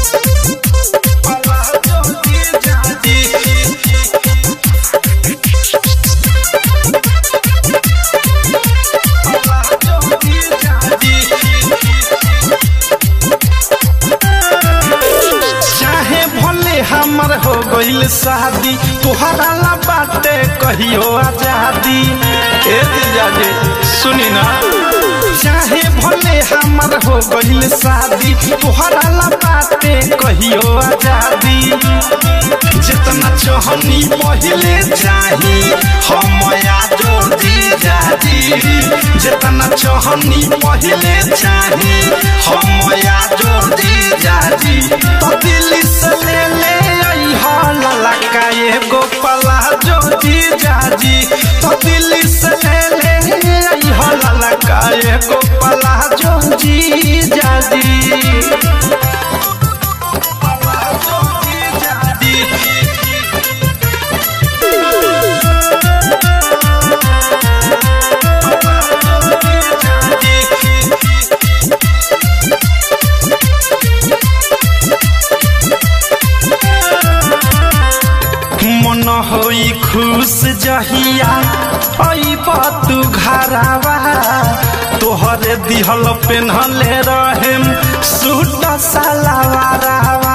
palazzo जीजा जी palazzo जीजा जी चाहे भले हमर हो गईल शादी तोहरा ला बाटे कहियो आजादी ए जीजा जी सुनी ना चाहे भले हमर हो गईल शादी तोहरा ला बाटे कहियो आजादी जितना चाहनी पहले चाही हम आजो जीजा जी जितना चाहनी पहले चाही हम आजो जीजा जी तो दिल से ले ले आई हाल लगा एगो पलाजो जीजा जी तो दिल से ले ले आई हाल लगा एगो पलाजो जीजा जी पलाजो जीजा जी मन होई खुश जहिया अइब तू घरावा तोहरे दिहल पेन्हले रहेम सूट सलवारावा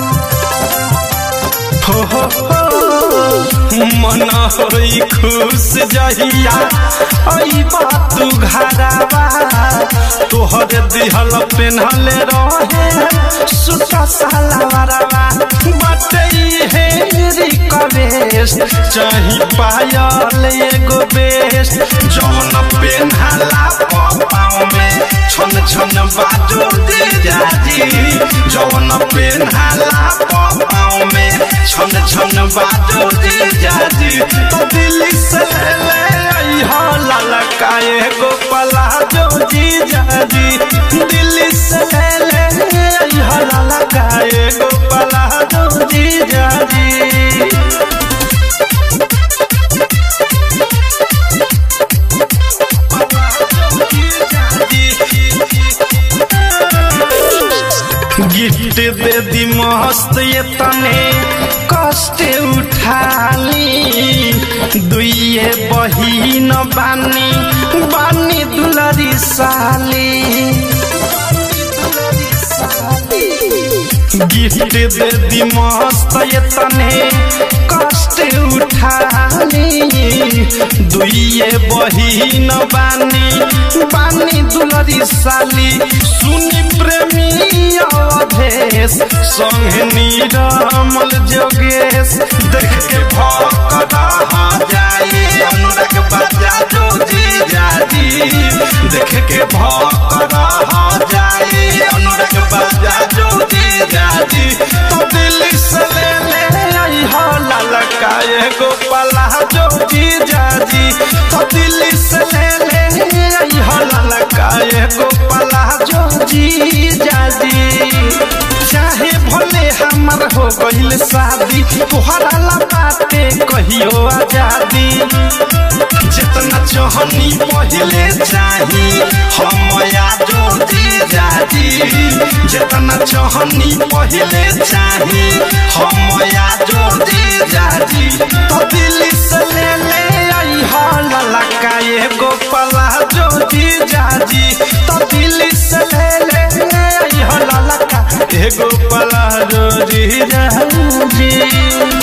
हो हो हो मन होई खुश जहिया अइब तू घरावा तोहरे दिहल पेन्हले रहे सूट सलवारावा बाटे हे रिक्वेस्ट चाही पायल एगो बेस्ट जौन पेन्हाला पाँव में छन छन बाजो दे जाजी जौन पेन्हाला पाँव में छन छन बाजो दे जाजी तो दिल से ले आई हो ललका एगो पलाजो जी जाजी दिल से ले आई हो ललका एगो पलाजो जी जाजी गिफ्ट दे दी मस्त ये तने कष्ट उठाली दुइये बहिन बानी बानी दुलरी साली गिफ्ट दे दी मस्त ये तने कष्ट उठाली दुइये बहिन बानी बानी दुलरी साली सुनी प्रेमी अवधेश संग नीरमल जोगेश देख के भौकदा जाई अनुराग बाजा जो जी जाजी देख के भौकदा जाई अनुराग बाजा जो जी जाजी तो दिल से ले ले आई हो ललका एगो पला जो जी जाजी तो दिल से ले ले आई हो ललका एगो पला जो जी जाजी चाहे भले हमर हो गईल शादी तोहरा ला बाटे कहियो आजादी जितना चाहनी पहले चाही हम आजो जी जाजी जितना चाहनी पहले चाही हम आजो जी जाजी तो दिल से ले ले आई हो ललका एगो पलाजो जी जाजी तो दिल से ले ले आई हो ललका एगो पलाजो जी जाजी